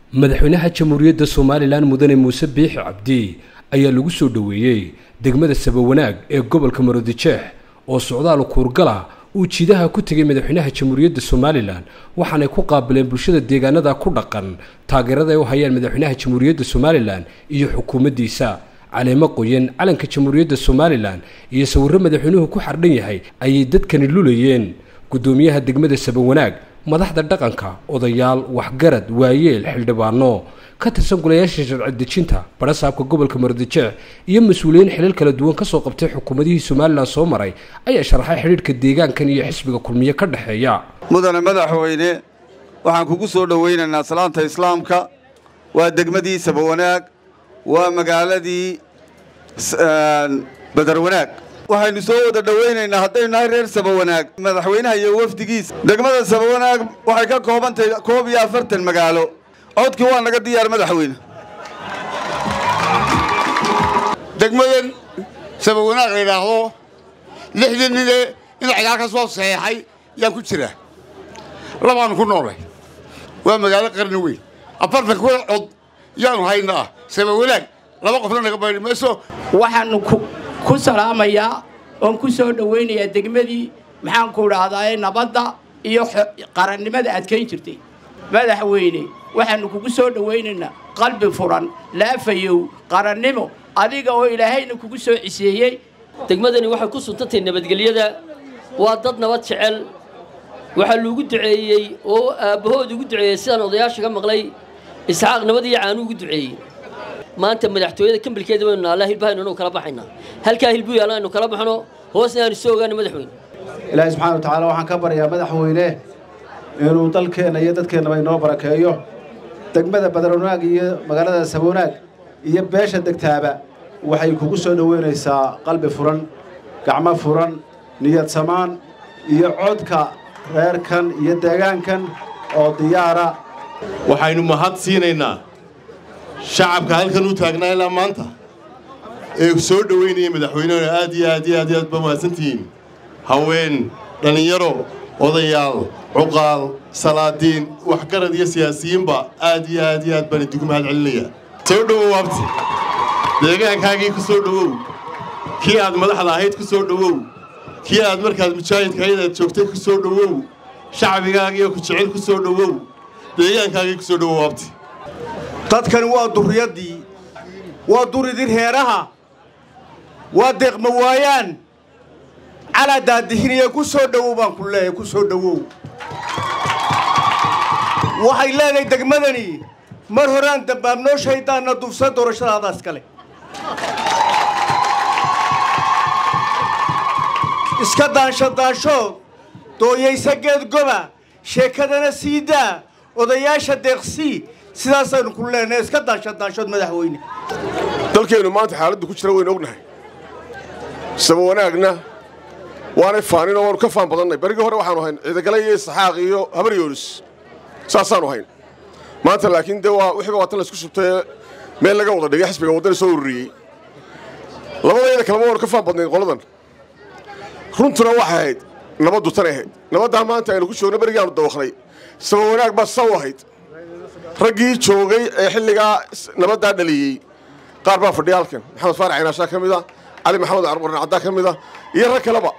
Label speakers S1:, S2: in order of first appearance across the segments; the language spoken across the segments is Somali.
S1: madaxweynaha jamhuuriyadda somalilan mudane muuse biixi cabdi ayaa lagu soo dhoweeyey degmada sabawanaag ee gobolka maroodijeex oo socdaal kuurgala uu jiidaha ku tegay madaxweynaha jamhuuriyadda somalilan waxaanay ku qaabileen bulshada deegaanada ku dhaqan taageerada ay u hayaan madaxweynaha jamhuuriyadda somalilan iyo xukuumaddiisa caleemo qoyan calanka jamhuuriyadda somalilan iyo sawirro madaxweynuhu ku xardhan yahay ayay dadkani lulayeen guddoomiyaha degmada sabawanaag madaxda dhaqanka odayaal waxgarad waayeel xildhibaano ka tirsan golayaasha sharci dejinta barasaabka gobolka maroodijeex iyo mas-uuliyiin xilal kala duwan kasoo qabtay xukuumadihii somalilan soo maray ayaa sharaxay xidhiidhka deegaankan iyo xisbiga kulmiye ka dhexeeya
S2: mudane madaxweyne waxaan kugu soo dhowaynaynaa salaanta islaamka waa degmadii sabawanaag waa magaaladii badarwanaag waxaynu soo wada dhowaynaynaa haddaynu nahay reer sabawanaag madaxweynaha iyo wafdigiisa degmada sabawanaag waxay ka koobantahay koob iyo afartan magaalo codkii waa naga diyaar madaxweyne
S3: degmadan sabawanaag la yidhaahdo lixdii nine in cigaal ka soo saxeexay yaan ku jiraa labaanu ku noolay waa magaalo qarni weyn afartan kuwa cod yaanu haynaa sabawanaag laba qofna naga bayri mayso
S4: waxaanu ku salaamayaa oon ku soo dhowaynayaa degmadii maxaanku idhaahdaa nabadda iyo qarannimada adkayn jirtay madaxweyne waxaannu kugu soo dhowaynaynaa qalbi furan laafayow qarannimo adiga oo ilaahayna kugu soo ciseeyey
S5: degmadani waxay ku suntantahay nabadgelyada waa dad nabad jecel waxaa loogu duceeyey oo aabbahood ugu duceeyey sidaan odayaasha ka maqlay isxaaq nabad iyo caanu ugu duceeyey maanta madaxtooyada kambalkeeda baynu naallaa hilbahaynu anu kala baxaynaa halkaa hilbuu yaalla aynu kala baxno hoosna aanu soo ogaana madaxweyne
S6: ilaahay subxana wa tacaala waxaan ka baryaa madaxweyne inuu dalkeenna iyo dadkeennaba inoo barakeeyo degmada badarwanaag iyo magaalada sabawanaag iyo beesha degtaaba waxay kugu soo dhoweynaysaa qalbi furan gacmo furan niyad samaan iyo codka reerkan iyo deegaankan oo diyaara
S7: waxaynu mahad siinaynaa shacabka halkan u taagnaa ilaa maanta ee soo dhoweynaya madaxweynehuna aad iyo aad iyo aad iyo aad ba mahadsantihiin haween dhallinyaro odayaal cuqaal salaadiin waxgarad iyo siyaasiyiinba aad iyo aad iyo aad baan idigu mahad celinayaa soo dhowow abti deegaankaagii ku soo dhowow kii aad madaxda ahayd ku soo dhowow kii aad markaad mujaahidka ahayd aad joogtay ku soo dhowow shacbigaagiiyo ku jecel ku soo dhowow deegaankaagii ku soo dhowow abti
S8: dadkani waa durriyaddii waa duridii reeraha waa deeqma waayaan calaa daadihiniya ku soo dhowow baan ku leeyahay ku soo dhowow waxay leedahay degmadani mar horaan dambaabnoo shaydaanna dufsa doorashadaadaas kale iska daanshadaanshood dooyaysa geed goba sheekadana sii daa odayaasha deeqsii sidaasaynu ku leenahay iska daanshadaanshood madaxweyne
S9: dalkeennu maanta xaaladdu ku jira waynu ognahay sabawanaagna waanay faanin oo waanu ka faan badannay berigii hore waxaanu hayn ciidagale iyo isxaaq iyo habar yoonis saasaanu hayn maanta laakiin dee waa wixiiba waatan laysku shubtay meel laga wada dhigay xisbiga waddani soo ururiyey labadayada kalema waanu ka faan badnayn qoladan runtuna waxay ahayd nabaddu tanay ahayd nabaddaa maanta aynu ku joogno berigii aanu dawaknay sabawanaag baa saw ahayd raggii joogay ee xilligaa nabaddaa dhaliyey qaar baa fadhiya halkan maxamed faarax cinaashaa ka mid a cali maxamed carqurran caddaa ka mid a iyo rag kaleba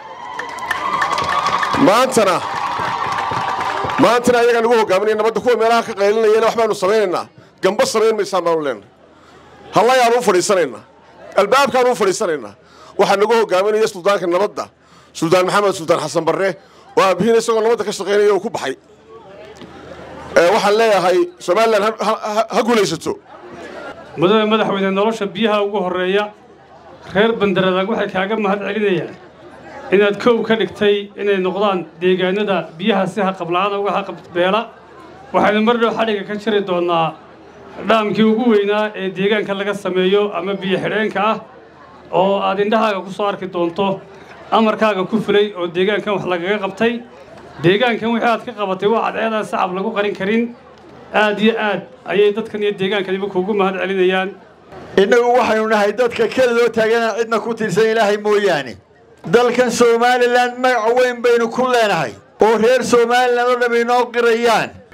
S9: maantana maantana ayagaa nagu hogaaminaya nabadda kuwa meelaha ka qaylinayana wax baanu samaynaynaa gamba samayn maysaan baanu leenahay hallayaanu u fadhiisanaynaa albaabkaanu u fadhiisanaynaa waxaa nagu hogaaminaya suldaanka nabadda suldaan maxamed suldaan xasan barre oo aabihiin isagoo nabadda ka shaqaynaya uu ku baxay waxaan leeyahay somalilan ha guulaysato
S10: mudane madaxweyne nolosha biyaha ugu horreeya reer bandaradaag waxay kaaga mahad celinayaan inaad kow ka dhigtay inay noqdaan deegaanada biyaha si haqabla'aana uga haqabbeela waxaynu mar dhow xadhiga ka jiri doonnaa dhaamkii ugu weynaa ee deegaanka laga sameeyo ama biyo xidheenka ah oo aad indhahaaga ku soo arki doonto amarkaaga ku fulay oo deegaankan wax lagaga qabtay deegaankan wixii aad ka qabatay waa cadceedaan sacab lagu qarin karin aad iyo aad ayay dadkan iyo deegaankaniba kuugu mahad celinayaan
S8: innagu waxaynu nahay dadka kelidoo taaganaan cidna ku tiirsan ilaahay mooyaane dalkan somalilan magac weyn baynu ku leenahay oo reer somalilan oo dham inoo qirayaan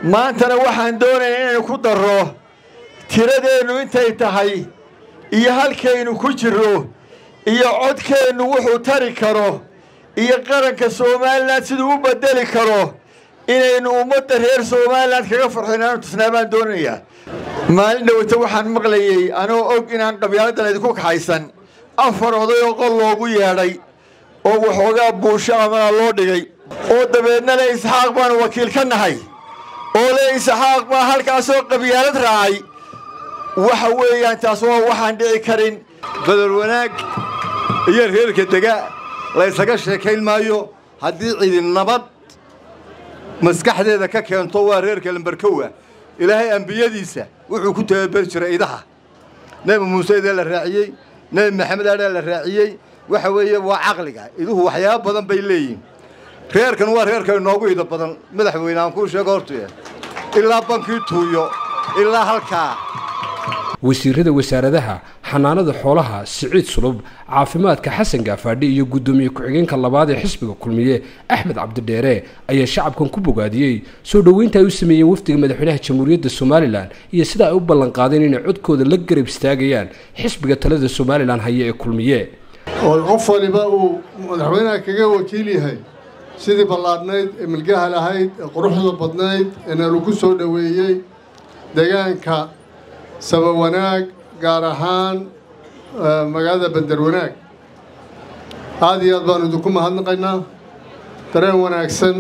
S11: maantana waxaan doonayaa inaynu ku darro tiradeennu intay tahay iyo halkaynu ku jirro iyo codkeennu wuxuu tari karo iyo qaranka somalilan siduu u beddeli karo inaynu ummadda reer somalilan kaga farxinaanu tusnaa baan doonayaa maalin dhowata waxaan maqlayey anoo og inaan qabyaaladdan idinku kaxaysan afar oday oo qol loogu yeedhay oo waxoogaa buusho amana loo dhigay oo dabeedna le isxaaq baanu wakiil ka nahay oo le isxaaq baa halkaasoo qabyaalad raacay waxa weeyaan taas waa waxaan dhici karin
S2: badar wanaag iyo reerka dega laysaga sheekayn maayo haddii cidi nabad maskaxdeeda ka keento waa reerka lambarkowa ilaahay ambiyadiisa wuxuu ku tababeri jiray idaha nebi muuse idee la raaciyey nebi maxamed adhaa la raaciyey waxa weeye waa caqliga iduhu waxyaabo badan bay leeyihin reerkan waa reerka inoogu ida badan madaxweyne aan kuu sheego hortuya ilaa bankii tuuyo ilaa halkaa
S1: wasiirada wasaaradaha xanaanada xoolaha siciid sulub caafimaadka xasan gaafaadhi iyo guddoomiye ku-xigeenka labaad ee xisbiga kulmiye axmed cabdidheere ayaa shacabkan ku bogaadiyey soo dhoweynta ay u sameeyeen wafdiga madaxweynaha jamhuuriyadda somalilan iyo sida ay u ballanqaadeen inay codkooda la garab istaagayaan xisbiga talada somalilan haya ee kulmiye
S12: oo qof waliba uu madaxweynaha kaga wakiil yahay sidii ballaadhnayd ee milgaha lahayd ee quruxda badnayd ee nalagu soo dhoweeyey deegaanka saba wanaag gaar ahaan magaalada bender wanaag aad iyo aad baanu idinku mahadnaqaynaa dareen wanaagsan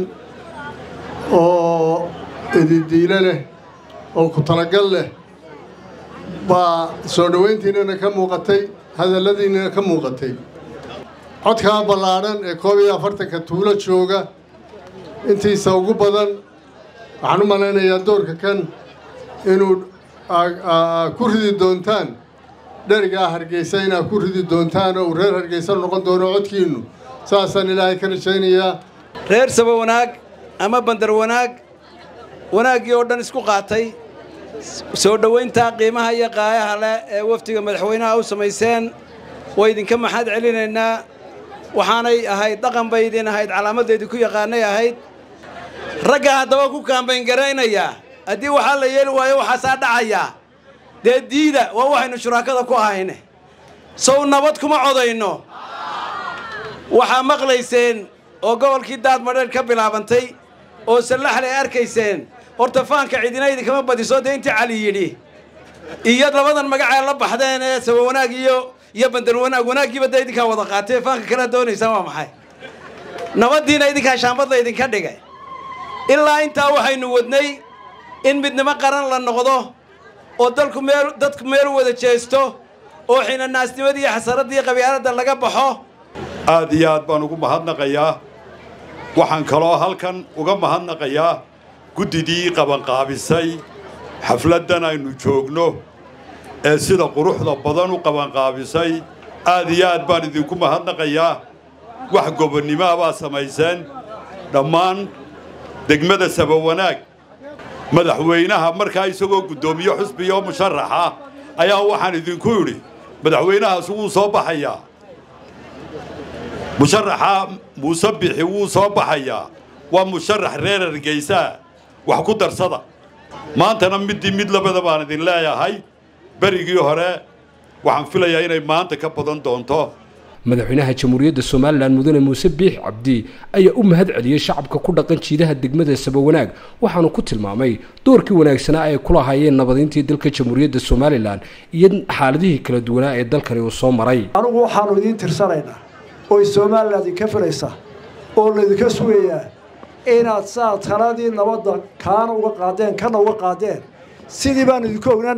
S12: oo ididiilo leh oo ku talagal leh baa soo dhowayntiinnana ka muuqatay hadalladiinnana ka muuqatay codkaa ballaadhan ee koob iyo afartanka tuulo jooga intiisa ugu badan waxaan u malaynayaa doorka kan inuu ku ridi doontaan dherigaa hargeysa inaad ku ridi doontaan oo uu reer hargeysa noqon doono codkiinnu saasaan ilaahay ka rajaynayaa
S13: reer saba wanaag ama bandar wanaag wanaaggii oo dhan isku qaatay soo dhowayntaa qiimaha iyo qaayaha leh ee wafdiga madaxweynaha u samayseen way idinka maxaad celinaynaa waxaanay ahayd dhaqan bay idin ahayd calaamaddeedii ku yaqaanay ahayd ragga haddaba ku kaambayngaraynayaa haddii waxaa la yeeli waayo waxaasaa dhacayaa dee diida waa waxaynu shuraakada ku ahayne sow nabad kuma codayno waxaa maqlayseen oo gobolkii daadmadheer ka bilaabantay oo sallaxle ay arkayseen horta faanka cidina idinkama badiso dee intii cali yidhi iyo labadan magacee la baxdeen ee saba wanaag iyo iyo bandar wanaag wanaaggiiba dee idinkaa wada qaatee faanka kalea doonaysaan waa maxay nabaddiina idinkaa shaambadla idinka dhigay ilaa intaa waxaynu wadnay in midnimo qaran la noqdo oo dalku meel dadku meel wada jeesto oo xinanaasnimadii iyo xasaradii qabyaaladda laga baxo
S14: aad iyo aad baan ugu mahadnaqayaa waxaan kaloo halkan uga mahadnaqayaa guddidii qabanqaabisay xafladdan aynu joogno ee sida quruxda badan u qabanqaabisay aad iyo aad baan idinku mahadnaqayaa wax gobonnimoa baa samayseen dhammaan degmada saba wanaag madaxweynaha markaa isagoo guddoomiye xusbiyo musharaxa ayaa waxaan idinku idhi madaxweynahaas wuu soo baxayaa musharaxa muuse bixi wuu soo baxayaa waa musharax reer hargeysaa wax ku darsada maantana middii mid labada baan idin leeyahay berigii hore waxaan filayaa inay maanta ka badan doonto
S1: madaxweynaha jamhuuriyadda somalilan mudane muuse biix cabdi ayaa u mahad celiyey shacabka ku dhaqan jiidaha degmada sabawanaag waxaanu ku tilmaamay doorkii wanaagsanaa ay ku lahaayeen nabadayntii dalka jamhuuriyadda somalilan iyo xaaladihii kala duwanaa ee dalkani uu soo maray
S15: anugu waxaannu idiin tirsanaynaa oy somalilan idinka filaysa oo laydinka sugayaa inaad saa taladii nabadda kaana uga qaadeen kana uga qaadeen sidii baanu idinku ognaan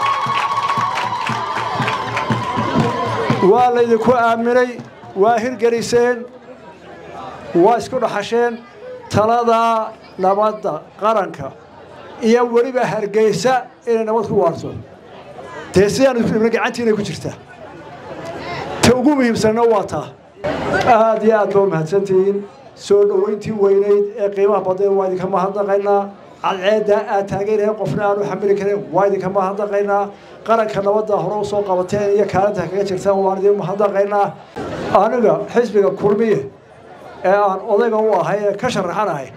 S15: waa laydinku aaminay waa hirgeliseen waa isku dhaxasheen taladaa nabadda qaranka iyo weliba hargeysa inay nabad ku waarto dee sidaanu isku dhibna gacantiinay ku jirtaa ta ugu muhiimsanna waa taa aad iyo aad baa mahadsantihiin soo dhowayntii weynayd ee qiimaha badeen waa idinka mahadnaqaynaa cadceeddaa aad taageynaya qofna aanu xamili karin waa idinka mahadnaqaynaa qaranka nabadda hore u soo qabateen iyo kaalinta kaga jirtaan waan idin mahadnaqaynaa aniga xisbiga kulmiye ee aan odayga u ahay ee ka sharaxanahay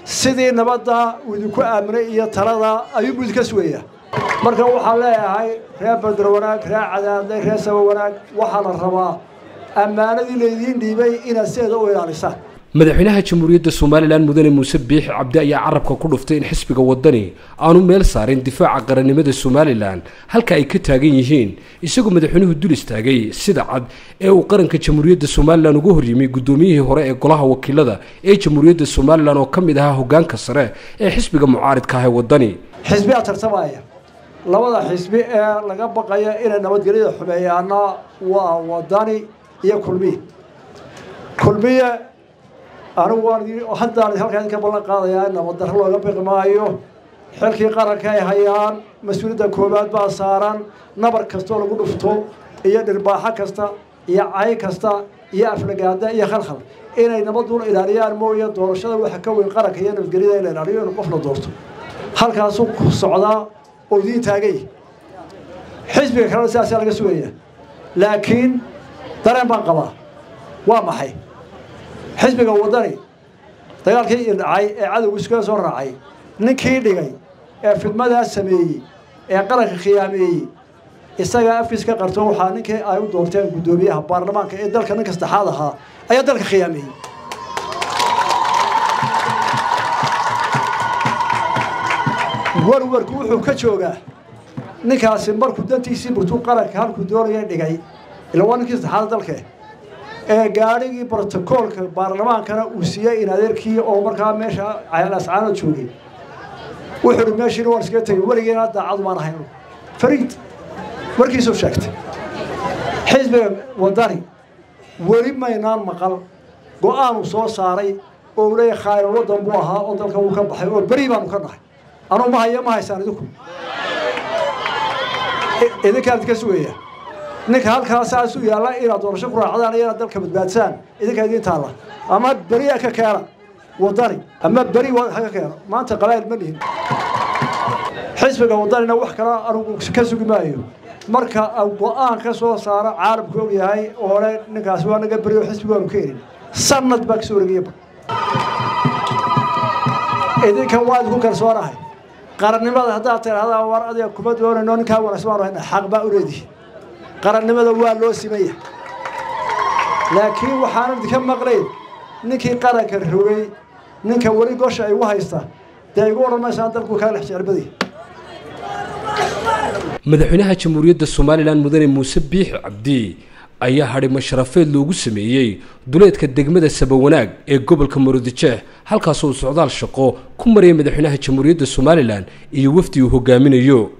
S15: sidii nabadda uu idinku aaminay iyo talada ayuunbuu idinka sugayaa marka waxaan leeyahay reer bandar wanaag reer cadaadle reer saba wanaag waxaa la rabaa ammaanadii laydiin dhiibay inaad sideeda u ilaalisaan
S1: madaxweynaha jamhuuriyadda somalilan mudane muuse biixi cabdi ayaa carabka ku dhuftay in xisbiga wadani aanu meel saarin difaaca qarannimada somalilan halka ay ka taagan yihiin isagoo madaxweynuhu dul istaagay sida cad ee uu qaranka jamhuuriyadda somalilan uga horyimay guddoomiyihii hore ee golaha wakiilada ee jamhuuriyadda somalilan oo ka mid ahaa hoggaanka sare ee xisbiga mucaaridka ah ee wadani
S15: xisbiyaa tartamaya labada xisbi ee laga baqaya inay nabadgelyada xumeeyaana waa wadani iyo kulmiye kulmiye anigu waan haddaan halkaa idinka ballan qaadayaa in nabaddarro looga biqi maayo xilkii qaranka ay hayaan mas-uuliyadda koowaad baa saaran nabar kastoo lagu dhufto iyo dhirbaaxo kasta iyo cay kasta iyo aflagaada iyo khalkhal inay nabaduna ilaaliyaan mooye doorashada waxa ka weyn qaranka iyo nabadgelyada in la ilaaliyo in qof la doorto halkaasuu ku socdaa oo idiin taagay xisbiga kalena sidaasaa laga sugaya laakiin dareen baan qabaa waa maxay xisbiga waddani dagaalkii dhacay ee cadowgu iskaga soo raacay ninkii dhigay ee fidmadaas sameeyey ee qaranka khiyaameeyey isagaa afkiis ka qarto waxaa ninkii ay u doorteen guddoomiyaha baarlamaanka ee dalka ninka saddexaad ahaa ayaa dalka khiyaameeyey warwarku wuxuu ka joogaa ninkaasi markuu dantiisii burtuu qaranka halkuu doonaya dhigay ila waa ninkii saddexaad dalke ee gaadhigii brotokoolka baarlamaankana uu siiyey in adeerkii oo markaa meesha ascaano joogay wuxuu hi meeshiina waan iskaga tegay weligeena daacadu maan ahayn fariid markiisuu sheegtay xisbiga waddani weli maynaan maqal go-aanuu soo saaray oo uu leeyahay khaayan waddan buu ahaa oo dalka wuu ka baxay oo beri baanu ka nahay anuu ma haya ma haysaan idinku idinkaan idinka sugaya ninka halkaa saas u yaalla inaad doorasho ku raacdaan iyo inaad dalka badbaadsaan idinka idiin taalla ama beri ka keena waddani ama beri ha ka keeno maanta qabaa'il ma lihin xisbiga waddanina wax kale anugu ka sugi maayo marka go-aan ka soo saaro caalamku og yahay oo le ninkaasi waa naga beri oo xisbiga waanu keenin sanad baa kasoo wareegaya idinkan waa idinku kalsoonahay qarannimada haddaad tidhahdaan war adiga kuma doonayno ninkaa wanaagsan baanu hayna xaq baa u leedihi qarannimada waa loo simaya laakiin waxaanan idinka maqlayn ninkii qaranka rogay ninka weli gosha ay ugu haysta dee igu odhan maysaan dalku kaa lex jeclbadii
S1: madaxweynaha jamhuuriyadda somalilan mudane muuse biixi cabdi ayaa hadhimo sharafeed loogu sameeyey duleedka degmada sabawanaag ee gobolka maroodijeex halkaasoo uu socdaal shaqo ku maraya madaxweynaha jamhuuriyadda somalilan iyo wafdi uu hogaaminayo